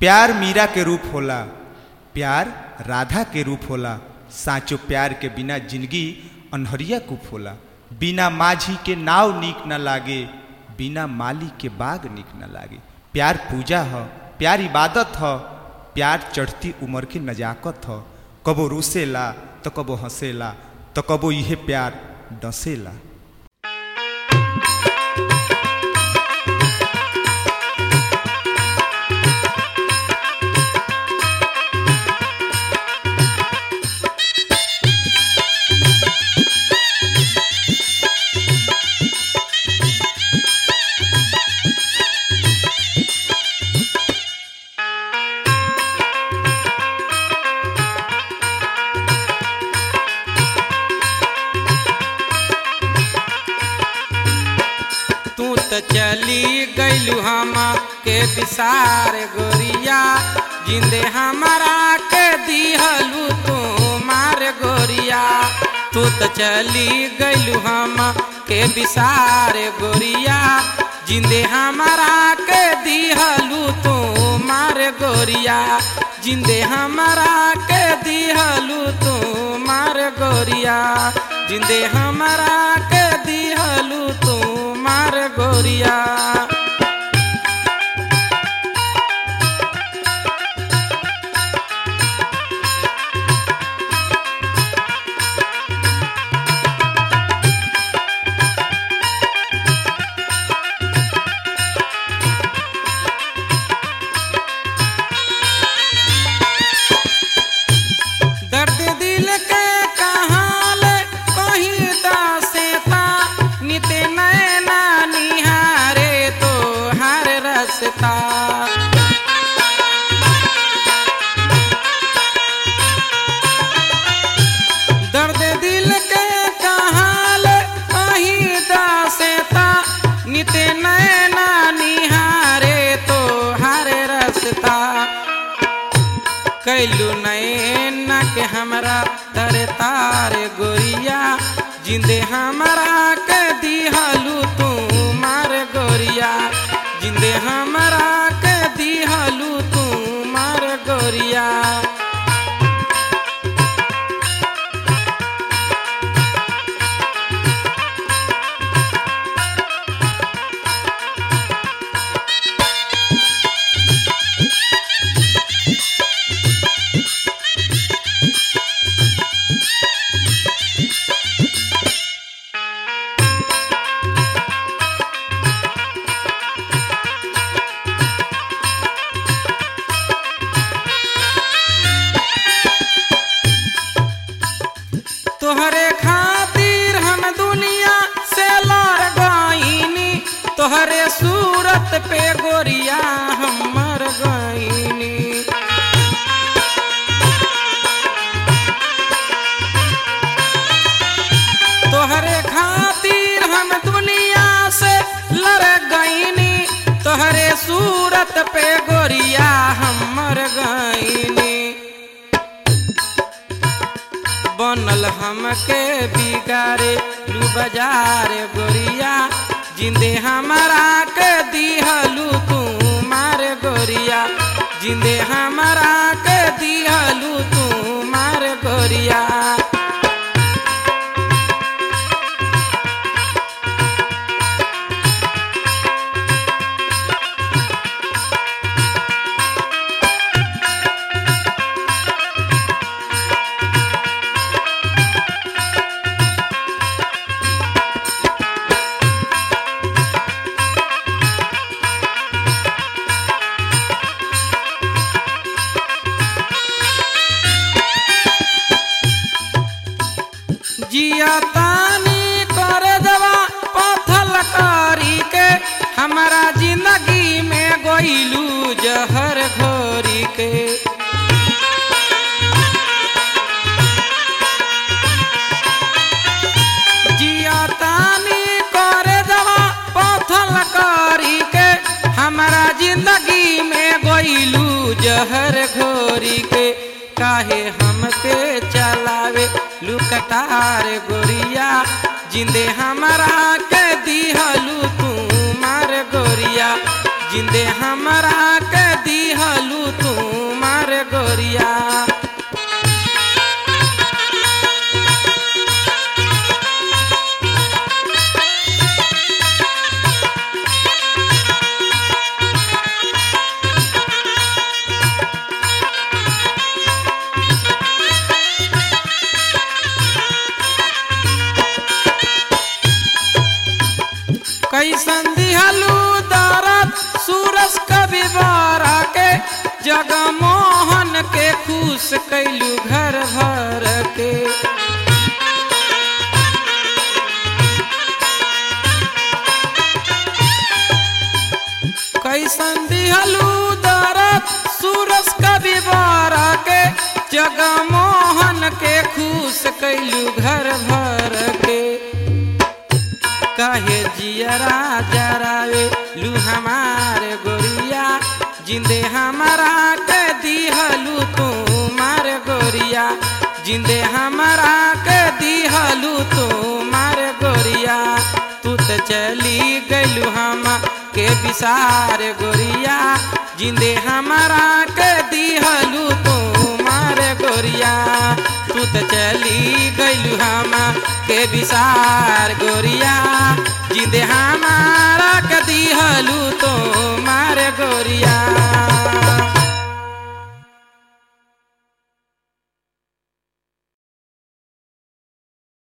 प्यार मीरा के रूप होला प्यार राधा के रूप होला साचो प्यार के बिना जिंदगी अनहरिया कुप होला बिना माझी के नाव नीक न लागे बिना माली के बाग नीक न लागे प्यार पूजा ह प्यार इबादत ह प्यार चढ़ती उम्र के नजाकत ह कबो रुसेला तो कबो हंसेला तो कबो इहे प्यार डसेला तू तो चली गईलू हम के विसार गोरिया जिंदे हमारा के दिहलू तू मार गोरिया तू तो चली गईलू हम के विसार गोरिया जिंदे हमारा के दिहलू तू मार गोरिया जिंदे हमारा के दिहलू तू मार गोरिया जिंदे हमारा के दिहलू तू मार गोरिया दर्द दिल के कहाल कहीं दासेता नित नैना निहारे तो हर रसता दर्द दिल के कहाल कहीं दासेता नित नैना निहारे तो हर रसता कैलू नैना के हमरा तर तार गोरिया जिंदे हमरा के दिहलू तू मार गोरिया जिंदे हमरा के दिहलू तू मार गोरिया तोहरे खातिर हम दुनिया से लड़ गईनी तोहरे सूरत पे गोरिया हम मर गईनी तोहरे खातिर हम दुनिया से लड़ गईनी तोहरे सूरत पे गोरिया हम मर गईनी बनल हमके बिगारे लू बाजार गोरिया जिंदे हमारा के दिहलू तू मार गोरिया जिंदे हमारा के दिहलू तू मार गोरिया जिया तानी कर दवा पथल करी के हमारा जिंदगी में गोइलू जहर घोरी के जिया तानी कर दवा पथल करी के हमारा जिंदगी में गोइलू जहर घोरी के काहे हम पे चलावे लुकटार गोरिया जिंदे हमारा के दिहलू तू मार गोरिया जिंदे हमरा के दिहलू जगमोहन के खुश कैलू घर भर के कैसन दिहलू दरद सूरज कवि बारा के जगमोहन के खुश कैलू घर भर के कहे जियरा जरावे लू हमारे गोरिया जिंदे हमारा के दिहलू तू मार गोरिया जिंदे हमारा के दिहलू तू मार गोरिया तू तो चली गलू हम के विसार गोरिया जिंदे हमारा के दिहलू तू मार गोरिया तू तो चली गलू हम के विसार गोरिया जिंदे हमारा